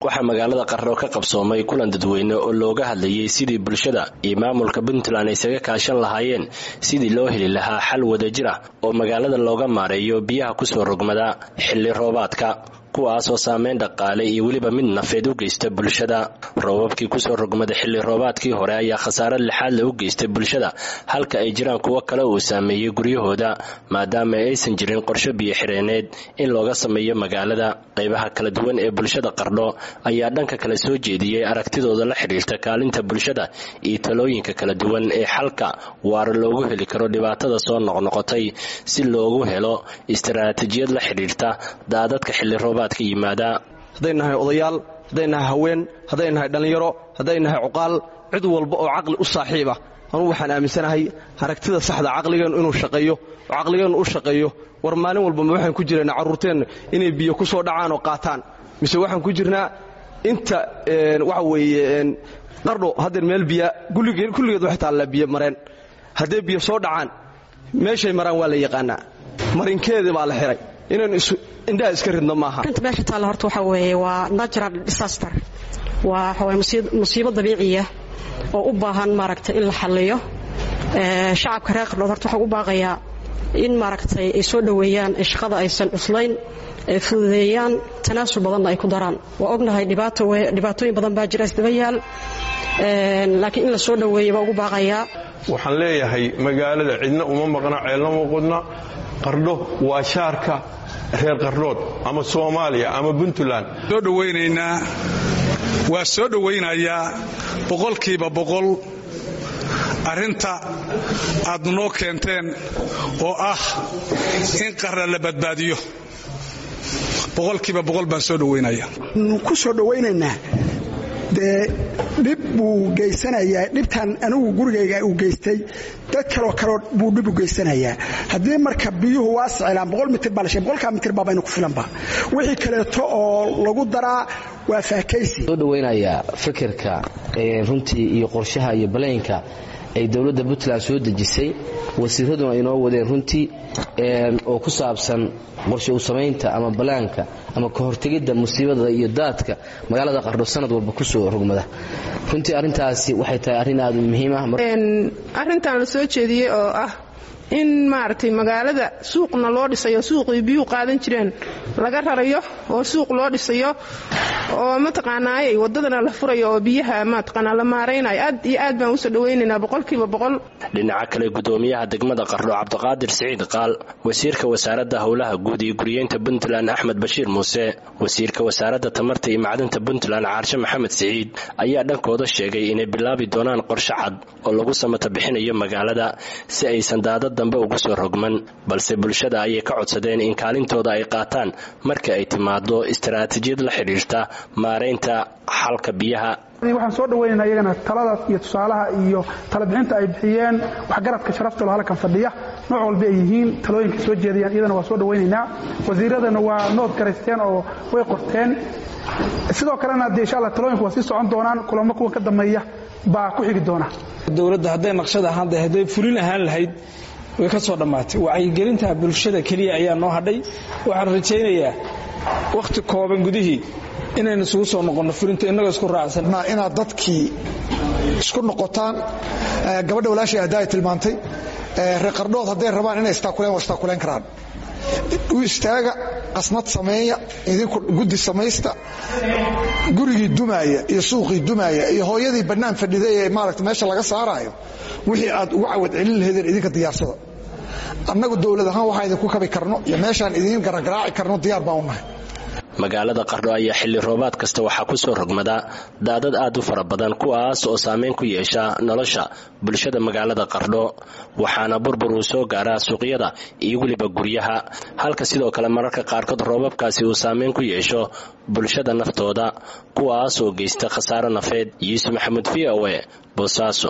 waxaa magaalada qarro ka qabsoomay kulan dadweyne oo looga hadlayay sidii bulshada iyo maamulka puntland ay isaga kaashan lahaayeen sidii loo heli lahaa xal wadajir ah oo magaalada looga maareeyo biyaha kusoo rogmada xilli roobaadka kuwaasoo saameyn dhaqaale iyo weliba mid nafeed u geysta bulshada roobabkii kusoo rogmada xilli roobaadkii hore ayaa khasaare lixaadle u geystay bulshada halka ay jiraan kuwo kale uu saameeyey guryahooda maadaama aysan jirin qorsho biyo xireeneed in looga sameeyo magaalada qaybaha kala duwan ee bulshada qardho ayaa dhanka kale soo jeediyey aragtidooda la xidhiirta kaalinta bulshada iyo talooyinka kala duwan ee xalka waara loogu heli karo dhibaatada soo noqnoqotay si loogu helo istaraatijiyad la xidhiirta daadadka xilli roobaad hadday nahay odayaal hadday nahay haween hadday nahay dhallinyaro hadday nahay cuqaal cid walba oo caqli u saaxiiba anugu waxaan aaminsanahay aragtida saxda caqligeennu inuu shaqeeyo oo caqligeennu u shaqeeyo war maalin walba ma waxaan ku jirnaa carruurteenna inay biyo ku soo dhacaan oo qaataan mise waxaan ku jirnaa inta waxa weeye qardho haddeer meel biya kulligeed waxay taallaa biyo mareen hadday biyo soo dhacaan meeshay maraan waa la yaqaanaa marinkeedii baa la xihay inaynu indhaha iska ridno maaha arinta meesha taalla horta waxaa weeye waa natural disaster waa waxaway musiibo dabiiciya oo u baahan maaragtay in la xalliyo shacabka reer qardhood horta waxaan u baaqayaa in maaragtay ay soo dhoweeyaan ee shaqada aysan cuslayn ay fududeeyaan tanaasul badanna ay ku daraan waa ognahay dhibaatooyin badan baa jira isdaba yaal laakiin in la soo dhoweeya baa ugu baaqayaa waxaan leeyahay magaalada cidna uma maqna ceelna uma qudna qardho waa shaarka reer qardhood ama soomaaliya ama puntland soo dhowaynaynaa waa soo dhowaynayaa boqolkiiba boqol arrinta aad noo keenteen oo ah in qarra la badbaadiyo boqolkiiba boqol baan soo dhowaynaya ku soo dhowaynaynaa dee dhib buu geysanayaa dhibtan anigu gurigayga uu geystay dad kaloo kaleo buu dhib u geysanayaa haddii marka biyuhu waa sicilaan boqol mitir baa la sheeg boqolkaa mitir baa baynu ku filanba wixii kaleeto oo lagu daraa waa faakaysi soo dhowaynayaa fikirka runtii iyo qorshaha iyo balaynka ay dowladda puntland soo dejisay wasiiraduna ay noo wadeen runtii oo ku saabsan qorshe u samaynta ama balaanka ama ka hortegidda musiibada iyo daadka magaalada qardho sanad walba kusoo rogmada runtii arrintaasi waxay tahay arrin aad u muhiim ah arrintan la soo jeediyey oo ah in maaragtay magaalada suuqna loo dhisayo suuqii biyuu qaadan jireen laga rarayo oo suuq loo dhisayo oo mataqaanaayay wadadana la furayo oo biyaha mataqaanaa la maaraynayo aad iyo aad baan usoo dhawaynaynaa boqolkiiba boqol dhinaca kale gudoomiyaha degmada qardho cabdiqaadir siciid qaal wasiirka wasaaradda howlaha guud iyo guriyeynta puntland axmed bashiir muuse wasiirka wasaaradda tamarta iyo macdanta puntland caarshe maxamed siciid ayaa dhankooda sheegay inay bilaabi doonaan qorshe cad oo lagu samata bixinayo magaalada si aysan daadad dambe ugu soo rogman balse bulshada ayay ka codsadeen in kaalintooda ay qaataan marka ay timaado istaraatijiyad la xidhiirta maaraynta xalka biyaha waxaan soo dhawaynaynaa iyagana talada iyo tusaalaha iyo talabixinta ay bixiyeen waxgaradka sharaftalo halkan fadhiya nooc walba ay yihiin talooyinka soo jeedayaan iyadana waa soo dhawaynaynaa wasiiradana waa nood garaysteen oo way qorteen sidoo kalena dee insha allah talooyinku waa sii socon doonaan kulamo kuwa ka dambeeya baa ku xigi doona dowladda hadday naqshad ahaan dahay hadday fulin ahaan lahayd way ka soo dhammaatay wacyigelinta bulshada keliya ayaa noo hadhay waxaan rajaynayaa wakhti kooban gudihii inaynu isugu soo noqonno fulinta innagoo isku raacsan inaad dadkii isku noqotaan gabadha walaashay hadda ay tilmaantay reer qardhood hadday rabaan inay istaakuleen waa istaakuleen karaan u istaaga qasnad sameeya idinku guddi samaysta gurigii dumaaya iyo suuqii dumaaya iyo hooyadii bannaan fadhiday ee maaragta meesha laga saaraayo wixii aad ugu cawad celin lahaydeen idinka diyaarsada annagu dowlad ahaan waxaan idinku kabi karno iyo meeshaan idiin garagaraaci karno diyaar baan u nahay magaalada qardho ayaa xilli roobaad kasta waxaa kusoo rogmada daadad aad u fara badan kuwaas oo saameyn ku yeesha nolosha bulshada magaalada qardho waxaana burbur uu soo gaaraa suuqyada iyo weliba guryaha halka sidoo kale mararka qaarkood roobabkaasi uu saameyn ku yeesho bulshada naftooda kuwaas oo geysta khasaaro nafeed yuusuf maxamuud v o e boosaaso